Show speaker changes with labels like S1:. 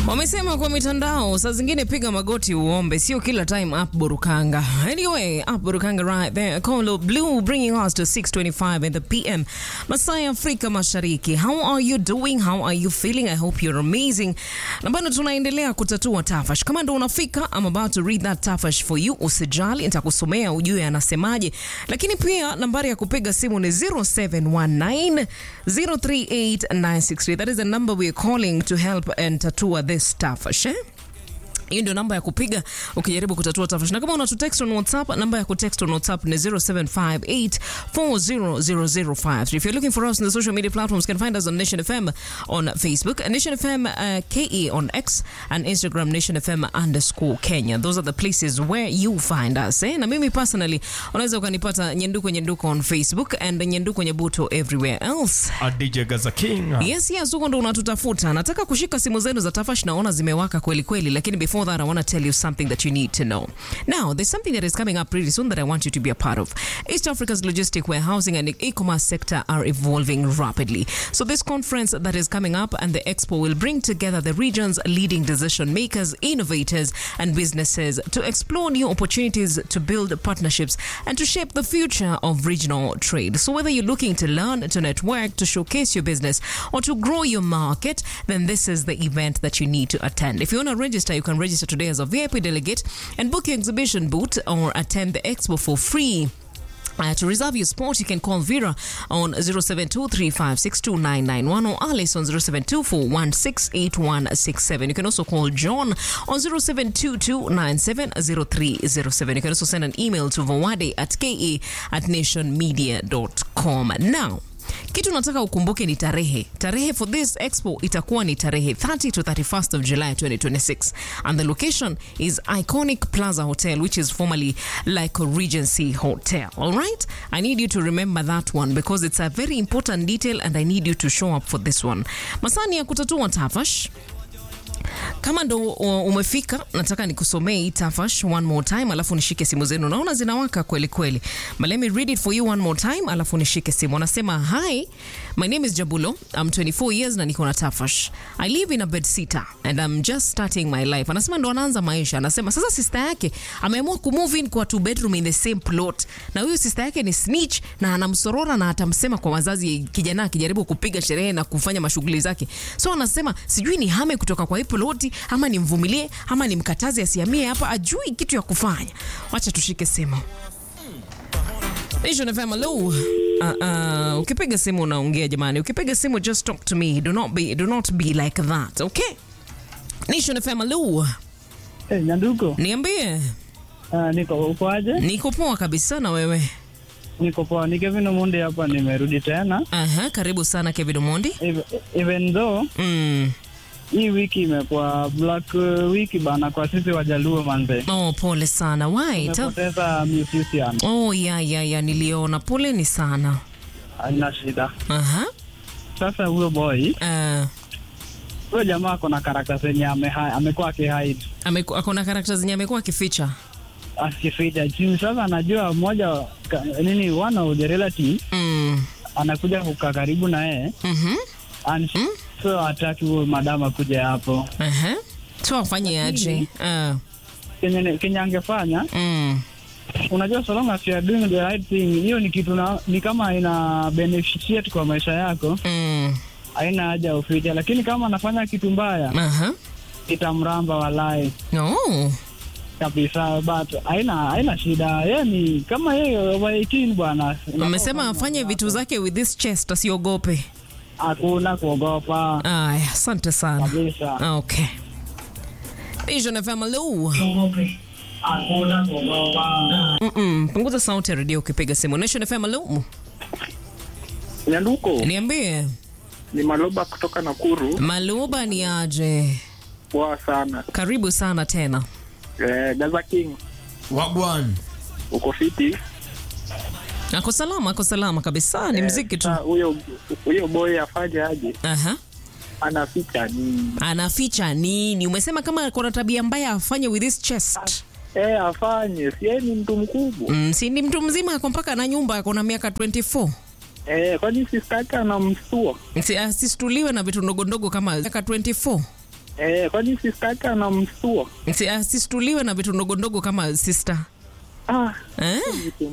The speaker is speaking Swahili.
S1: Wamesema kwa mitandao, saa zingine piga magoti uombe, sio kila time up Burukanga. Anyway, up Burukanga right there. Kolo Blue bringing us to 6:25 in the PM. Masai Afrika Mashariki. How are you doing? How are you feeling? I hope you're amazing. Na bado tunaendelea kutatua tafash. Kama ndo unafika, I'm about to read that tafash for you. Usijali, nitakusomea ujue anasemaje. Lakini pia nambari ya kupiga simu ni 0719 038 That is the number we're calling to help and tatua this tafash. Eh? hiyo ndio namba ya kupiga ukijaribu kutatua tafash na kama unatutext on whatsapp namba ya kutext on whatsapp ni 0758400053 if you're looking for us on the social media platforms you can find us on nation fm on facebook nation fm uh, ke on x and instagram nation fm underscore kenya those are the places where you find us eh? na mimi personally unaweza ukanipata nyenduko nyenduko on facebook and nyenduko nyebuto everywhere else
S2: A DJ Gaza King.
S1: Yes, yes, huko ndo unatutafuta. Nataka kushika simu zenu za Tafash, naona zimewaka kweli kweli, lakini before that I want to tell you something that you need to know. Now, there's something that is coming up pretty soon that I want you to be a part of. East Africa's logistic warehousing and e-commerce sector are evolving rapidly. So this conference that is coming up and the expo will bring together the region's leading decision makers, innovators and businesses to explore new opportunities to build partnerships and to shape the future of regional trade. So whether you're looking to learn, to network, to showcase your business, or to grow your market, then this is the event that you need to attend. If you want to register, you can register today as a VIP delegate and book your exhibition booth or attend the expo for free. Uh, to reserve your spot, you can call Vera on 0723562991 or Alice on 0724168167. You can also call John on 0722970307. You can also send an email to vawade at ke at nationmedia.com. Now, kitu nataka ukumbuke ni tarehe tarehe for this expo itakuwa ni tarehe 30 to 31st of july 2026 and the location is iconic plaza hotel which is formerly like a regency hotel all right i need you to remember that one because it's a very important detail and i need you to show up for this one masani ya kutatua tafash kama ndo uh, umefika nataka nikusomee hii tafash one more time alafu nishike simu zenu naona zinawaka kweli kweli but let me read it for you one more time alafu nishike simu anasema hi my name is jabulo i'm 24 years na niko na tafash i live in a bed sitter and i'm just starting my life anasema ndo anaanza maisha anasema sasa sister yake ameamua kumove in kwa two bedroom in the same plot na huyu sister yake ni snitch na anamsorora na atamsema kwa wazazi kijana akijaribu kupiga sherehe na kufanya mashughuli zake so anasema sijui ni hame kutoka kwa hii ploti ama nimvumilie ama nimkataze asiamie hapa ajui kitu ya kufanya wacha tushike simu Nation FM, hello. Uh, uh, ukipiga simu unaongea jamani ukipiga simu just talk to me do not be, do not be like that okay Nation FM, hello.
S3: Hey, Nyanduko,
S1: niambie
S3: uh, niko uko aje?
S1: niko poa kabisa na wewe
S3: Niko poa. Ni Kevin Omondi hapa, nimerudi tena.
S1: Aha, karibu sana Kevin Omondi
S3: Ev- Even though
S1: mm.
S3: hii wiki imekuwa black uh, wiki bana kwa sisi Wajaluo manze,
S1: oh, pole sana Why? Tell-
S3: tumepoteza musician.
S1: oh, ya, ya, ya niliona poleni sana
S3: Haina shida.
S1: Aha.
S3: Sasa huyo boy,
S1: Uh,
S3: huyo jamaa ako na karakta zenye ameha- amekuwa akihide
S1: ameku- akona karakta zenye amekuwa akificha
S3: akificha chini. Sasa anajua mmoja ka, nini one of the relative
S1: mm.
S3: anakuja kukaa karibu na yeye
S1: mm-hmm.
S3: and so hataki huyo madama kuja hapo.
S1: Aha. so afanye aje uh,
S3: Kenye kenye angefanya
S1: mm.
S3: unajua so long as you are doing the right thing hiyo ni kitu na, ni kama ina beneficiate kwa maisha yako
S1: Mm.
S3: haina haja ya uficha lakini kama anafanya kitu mbaya
S1: Aha.
S3: itamramba walai
S1: Oh.
S3: kabisa but haina haina shida yeye ni kama yeye over 18 bwana
S1: amesema afanye vitu zake with this chest asiogope
S3: hakuna kuogopa
S1: aya asante sana
S3: kabisa
S1: okay Vision FM, hello.
S3: hakuna kuogopa
S1: Mm-mm. punguza sauti ya redio ukipiga simu Nation FM, hello.
S4: Nyanduko
S1: niambie
S4: ni Maloba kutoka Nakuru.
S1: maluba ni aje
S4: Poa sana.
S1: karibu sana tena
S4: Eh, Gaza King
S2: Wagwan.
S4: uko fiti?
S1: ako salama ako salama kabisa ni mziki tu
S4: Sasa Huyo huyo boy afanye aje?
S1: Aha.
S4: Anaficha nini?
S1: anaficha nini umesema kama kuna tabia mbaya afanye with this chest
S4: Eh, afanye si yeye ni mtu mkubwa
S1: mm, si ni mtu mzima ako mpaka na nyumba ako na miaka 24
S4: eh, kwani sistaki anamstua
S1: Si- asistuliwe na vitu ndogo ndogo kama miaka 24
S4: Eh, kwani sister yake anamstua?
S1: Si- Asistuliwe na vitu ndogo ndogo kama sister
S4: Ah,
S1: eh?
S4: vitu